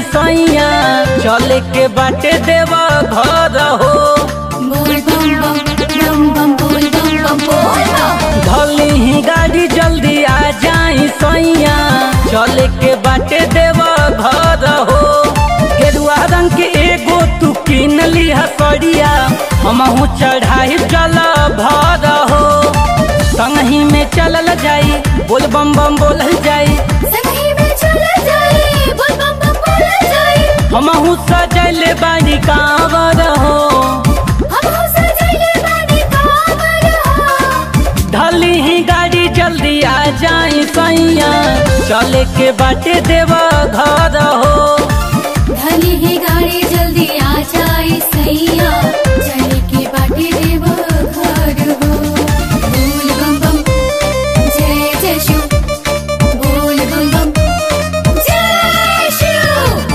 सैया चले के बाटे देवा घर हो बोल बम बम बम बम बोल बम बम बोल बम धली ही गाड़ी जल्दी आ जाई सैया चले के बाटे देवा घर हो गेरुआ रंग के एगो तू किन ली हसड़िया हमहू चढ़ाई जल भर हो संगही में चलल जाई बोल बम बम बोलल जाई संगी में चला जाए बोल बम बम बोला जाए हमहू सजल बाड़ी कांवर हो हम हो सजले बानी कांवर हो ढली ही गाड़ी जल्दी आ जाई सैया चले के बाटे देवा घर हो धनी है गाड़ी जल्दी आ जाए सैया चले के बाटे देव घर हो बोल बम बम जय जय शिव बोल बम बम जय शिव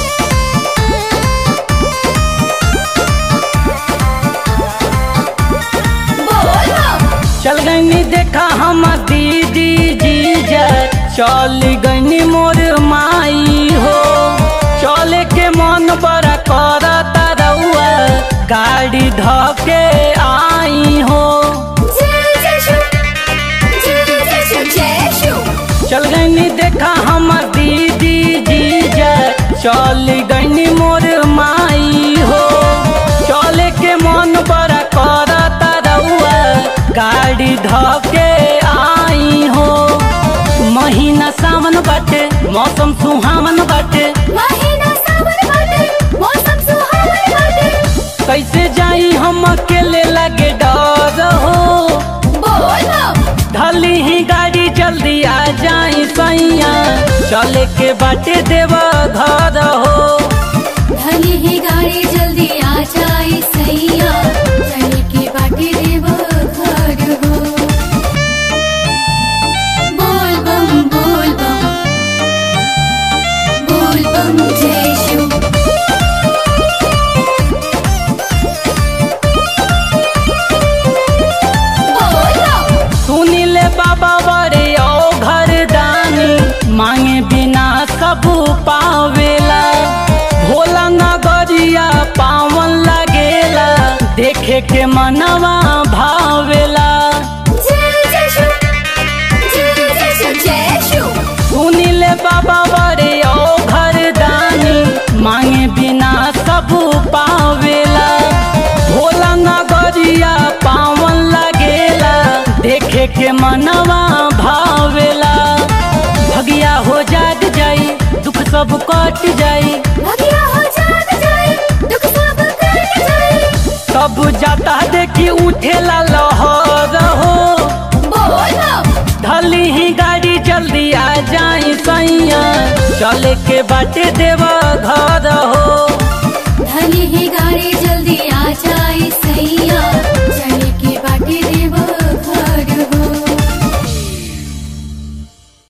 बोल बम चल गई देखा हम दीदी जीजा चल गई मोर माई हो चले के मन बड़ा करता रउआ गाड़ी धके आई हो जय जय शिव जय जय शिव जय शिव चल गई देखा हम दीदी जीजा चल गई मोर माई हो चले के मन बड़ा करता रउआ गाड़ी धके आई हो महीना सावन बाटे मौसम सुहावन बाटे महीना सावन बाटे मौसम सुहावन बाटे कैसे जाई हम अकेले लगे डर हो बोल बम ढली ही गाड़ी जल्दी आ जाई सैया चले के बाटे देवा घर हो धनी ही गाड़ी जल्दी आ जाए सैया चले के बाटे देव घर हो बोल बम बोल बम बोल बम जय शिव बोल बम सुनिले बाबा बड़े ओ घर दानी मांगे बिना सब पावेला भोला नगरिया पावन लगेला देखे के मनवा भावेला जय जय शिव जय जय शिव जय शिव सुनिले बाबा बड़े ओ घर दानी मांगे बिना सब पावेला भोला नगरिया पावन लगेला देखे के मनवा भावेला भगिया हो जाग जाई दुख सब कट जाई भगिया हो जाग जाए दुख सब कट जाए सब जाता देखी उठेला लहर हो बोल बम ढली ही गाड़ी जल्दी आ जाई सैया चले के बाटे देवा घर हो धनी ही गाड़ी जल्दी आ जाए सैया